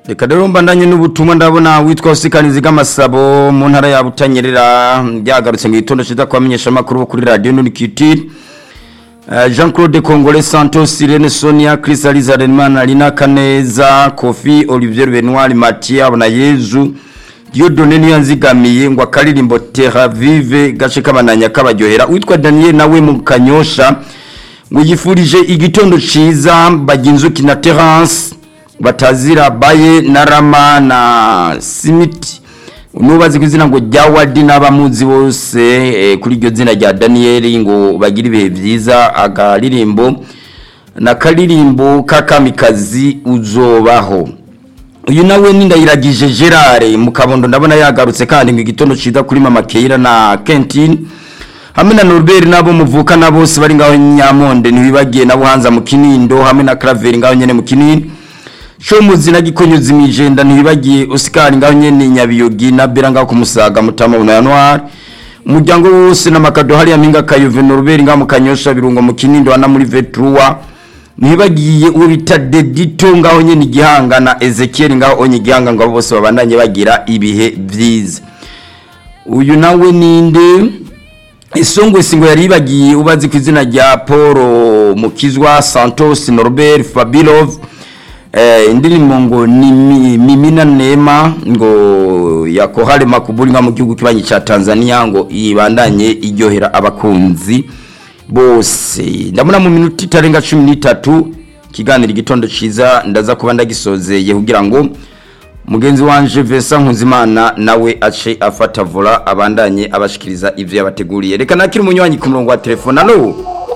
reka rero mbandanye n'ubutumwa ndabona witwa usikanizi bw'amasabo mu ntara ya butanyerera byagarutse mu gitondo cyiza kubamenyesha amakuru bo kuri radiyo nurikiti jean claude congole santos irene sonia chris aliza renman lina kaneza kofi olivier benoir mathieu abonayezu diodone niyo yanzigamiye ngo akaririmbo terra vive gace kabananya kabaryohera witwa daniel nawe mu kanyosha ngo yifurije igitondo ciza baginzuki na terence batazira baye na rama na simiti nubazi ku izina ngo rya wadi n'abamuzi bose eh, kuri iryo zina rya daniyeli ngo bagire ibihe byiza akaririmbo na karirimbo k'akamikazi uzobaho uyu nawe ni ndayiragije gerard mu kabondo ndabona yagarutse kandi ngo igitondo ciza kuri mama keira na kentine hamwe na norbert nabo muvukana bose bari ngaho nyamonde ntibibagiye na buhanza mu kinindo hamwe na craveri ngaho nyene mu kinini shomuzi na gikonyuzi mwijenda ntibibagiye oscar ngaho nyene nyabiyogi na bera ngaho kumusaga mutama na januari umuryango wose n'amakado hariya mpinga kayove norbert ngaho mu kanyosha birungo mu kinindo ana muri vetrua ntibagiye uwo bita dedito ngaho nyene igihanga na ezekiel ngaho onye igihanga ngo abo bose babandanye bagira ibihe vyiza uyu nawe ninde isongwesi ngo yari yibagiye ubazi ku izina rya paul mukizwa santos norbert fabilov eh, indirimbo ngo ni Mi- mimina nema ngo yakohare makuburi nka mu gihugu kibanyi ca tanzania ngo ibandanye iryohera abakunzi bose ndabona mu minota itarenga cumi n'itatu ikiganiro igitondo ciza ndaza kuba ndagisozeye kugira ngo mugenzi wanje Vesa Nkuzimana nawe ace afata vola abandanye abashikiriza ivyo yabateguriye reka nakiri umunywanyi ku murongo wa telefone alo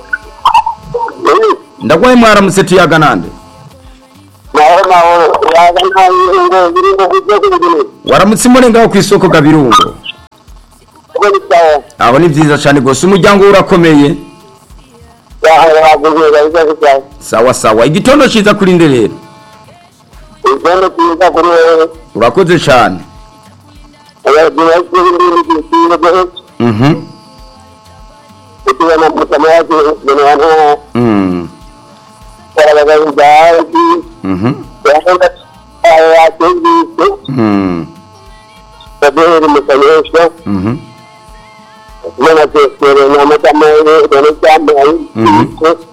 ndagwaye mwaramutse tuyaga nande naho naho yaga ntayo ngo biri ngo kujya kubigini waramutse imone ngaho ku isoko gabirungo ubwo bisawa aho ni vyiza cane gose umuryango we urakomeye yaho yaguze gaza bisawa sawa sawa igitondo ciza kuri nde rero igendo kiza kuri wewe urakoze cane abagiye kubindi kintu cyo mhm kutuwa na mtama wake ni wana mm karaga ndaki mhm yaenda aya kingi mm tabiri mkanyesha mhm mana kesere na mtama ile ndio chama Mhm.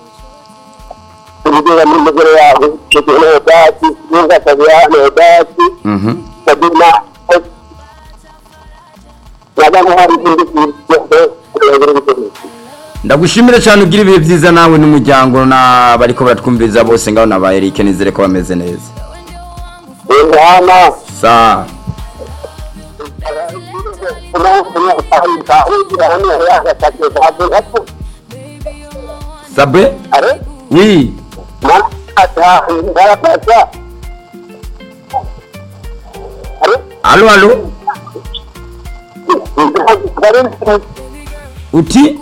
kugira mu mugore yawe kugira dati ninga tabiana dati mhm sabina nabana hari indi kintu ndagushimire cyane ugira ibihe byiza nawe n'umuryango na bariko baratwumviriza bose ngaho na ba Eric nizere ko bameze neza ngana sa sabe oui alo alo uti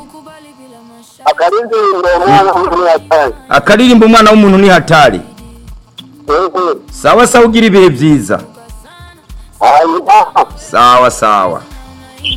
akaririmba umwana w'umuntu ni hatari sawa sawa ugira ibihe byiza sawa sawa